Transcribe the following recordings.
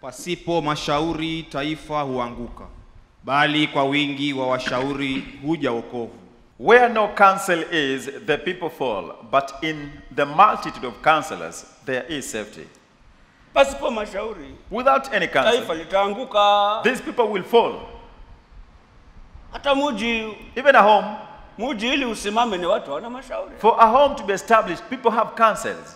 Pasipo mashauri taifa huanguka, bali kwa wingi wa washauri huja wokovu. Where no counsel is, the people fall, but in the multitude of counselors there is safety. Pasipo mashauri Without any taifa counsel, litaanguka. these people will fall. Hata muji Even a home, muji ili usimame ni watu hawana mashauri, for a home to be established, people have counsels.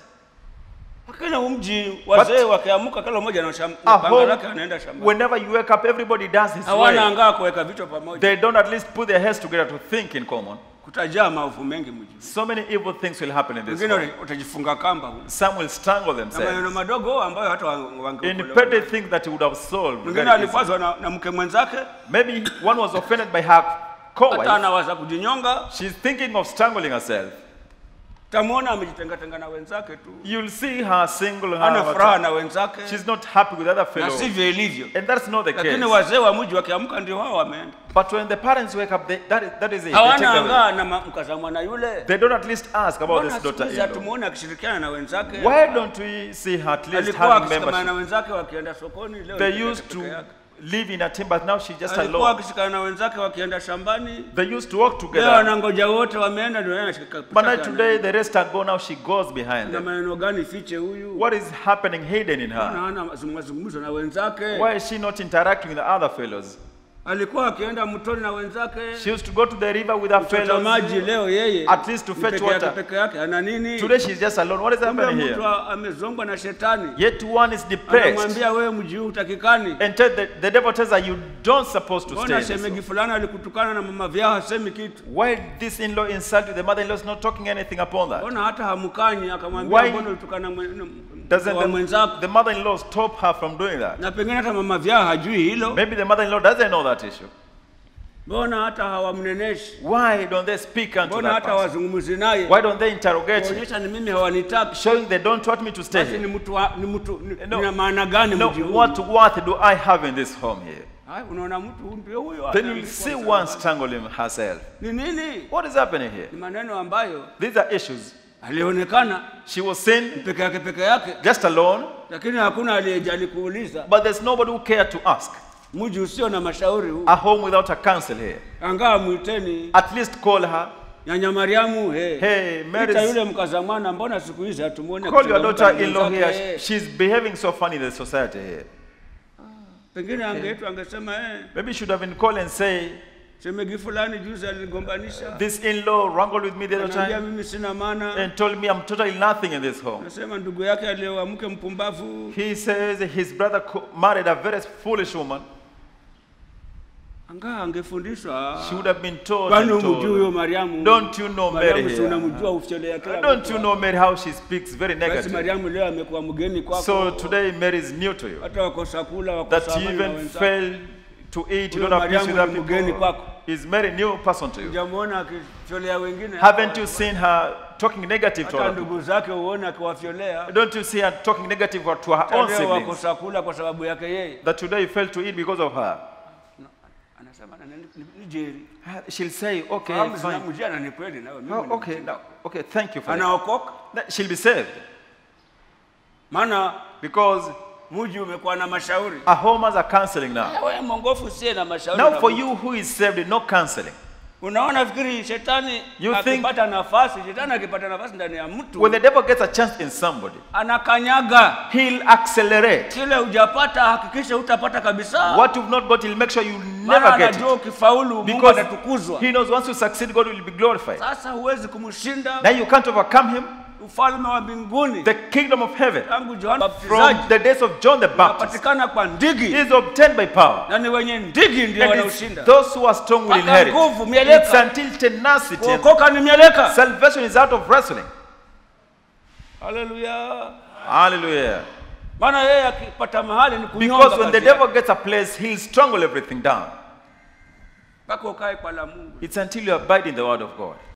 lakini mji wazee wakiamuka, kila mmoja na sham- A na panga home, lake anaenda shambani, whenever you wake up, everybody does his hawana way. angaa kuweka vichwa pamoja, They don't at least put their heads together to think in common. kutajaa maovu mengi mji. So many evil things will happen in this Wengine world. uta- utajifunga kamba huko. Some will strangle na maneno themselves madogo ambayo hata wa- in wangeokolewa. petty things that you would have solved. Mwingine very easily. alikwazwa na, na mke mwenzake, Maybe one was offended by her hata co-wife. anawaza kujinyonga, She's thinking of strangling herself. tamwona amejitengatenga na wenzake tu, You'll see her single. ana furaha Her, na wenzake, she's not happy with other na fellows. sivyo ilivyo. And that's not the case. Lakini wazee wa mji wakiamka ndio wao wameenda, But when the parents wake up, they, that, is, that is it. They, take hawana the- angaa na ma- mkaza mwana yule. they don't at least ask about Mbona this siku hizi daughter-in-law. hatumuone akishirikiana na wenzake? Why don't we see her at least Alikuwa having akishikamana na membership? wenzake wakienda sokoni, leo They yuko used peke to yake. live in a team, but now she's just Alikuwa alone. akishikana na wenzake wakienda shambani, They used to work leo together. wanangoja wote wameenda, ndio yeye anashika But now chake today, anaenda. the rest are gone. Now she goes behind na them. maneno gani fiche huyu? What is happening hidden in her? Mbona hana mazungumzo- mazungumzo na wenzake? Why is she not interacting with the other fellows? Alikuwa akienda mtoni na wenzake She used to go to the river with her kuchota maji, fellows. leo yeye At least to ni fetch peke yake water. peke yake, ana nini? Today she's just alone. What is Kumbe happening mtu here? a- amezongwa na shetani, Yet one is depressed. anamwambia wewe mji huu utakikani. And tell the, the devil tells her, you don't supposed to stay Mbona in this shemegi home. fulani alikutukana na mama vyao hasemi kitu? Why this in-law insult you? The mother-in-law is not talking anything upon that. Mbona hata hamkanyi? Akamwambia Why mbona ulitukana mwe- n- Doesn't wa the, mwenzako? the mother-in-law stop her from doing that? Na pengine hata mama vyao hajui hilo. Maybe the mother-in-law doesn't know that issue. Mbona hata hawamneneshi? Why don't they speak unto Mbona that hata person? wazungumzi naye? Why don't they interrogate him? Kuonyesha ni mimi hawanitaki. Showing they don't want me to stay Basi ni here. mtu wa- ni mtu ni- No. nina maana gani No, mji huu? what worth do I have in this home here? Hai, unaona mtu huyu ndio huyo. Then ana- you'll see one strangling herself. Ni nini? What is happening here? Ni maneno ambayo These are issues. alionekana She was sin, peke yake peke yake, just alone, lakini hakuna aliyejali kuuliza. but there's nobody who cared to ask. Mji usio na mashauri huu, A home without a counsel here. angaa mwiteni At least call her. nyanya Mariamu, he Hey, ita Mary's, yule mkaza mwana, mbona siku hizi hatumuone call your kuchangamka na daughter-in-law mwenzake, here. eh. She's behaving so funny in the society here. Pengine angeitwa angesema eh, Maybe you should have been called and say, shemegi fulani juzi aligombanisha, this in-law wrangled with me the other anaambia time mimi sina maana. and told me I'm totally nothing in this home. Nasema ndugu yake alioa mke mpumbavu, He says his brother co- married a very foolish woman. angaa angefundishwa. She would have been told. Kwani and umjui huyo told. Mariamu? Don't you know Mary Mariamu si here? unamjua ufyolea kila Don't mtu. you know Mary how she speaks very Basi negative? Mariamu leo amekuwa mgeni kwako. So today Mary is new to you. hata wakosa kula wakosa That you amani na even wenzako. fail to eat, you Huyo don't have peace with Mariamu other ni mgeni people. kwako. Is Mary new person to you? Hujamuona akifyolea wengine? Haven't you seen her talking negative to hata other people? ndugu zake uone akiwafyolea. Don't you see her talking negative to her Hata own leo siblings? wakosa kula kwa sababu yake yeye. That today you failed to eat because of her. Anasema "Na- ni- ni- ni jeri. She'll say, okay, Fahamu fine. zinamjia na ni kweli nawe mimi Oh, ni okay, mjinga. no, okay, thank you for that. Anaokoka That She'll be saved maana because mji umekuwa na mashauri. a home has a counseling now. Wewe mongofu usiye na mashauri. Now na for mtu. you who is saved, no counseling. Unaona, fikiri shetani You think- akipata nafasi, shetani akipata nafasi ndani ya mtu When the devil gets a chance in somebody, anakanyaga he'll accelerate. kile hujapata, hakikisha utapata kabisa. What you've not got, he'll make sure you Maana never get anajua it. ukifaulu Mungu Because atatukuzwa. he knows once you succeed, God will be glorified. Sasa huwezi kumshinda Now you can't overcome him. ufalme wa mbinguni. The kingdom of heaven, Tangu Yohana from Mbatizaji the days of John the Baptist, unapatikana kwa ndigi, is obtained by power. na ni wenye ndigi ndio And it's wanaoshinda. those who are strong will Mpaka inherit. nguvu, mieleka. It's until tenacity. Kuokoka ni mieleka. Salvation is out of wrestling. Haleluya! Hallelujah. Maana yeye akipata mahali ni kunyonga Because when the kazi yake. devil gets a place, he'll strangle everything down. mpaka ukae kwa la Mungu. It's until you abide in the word of God.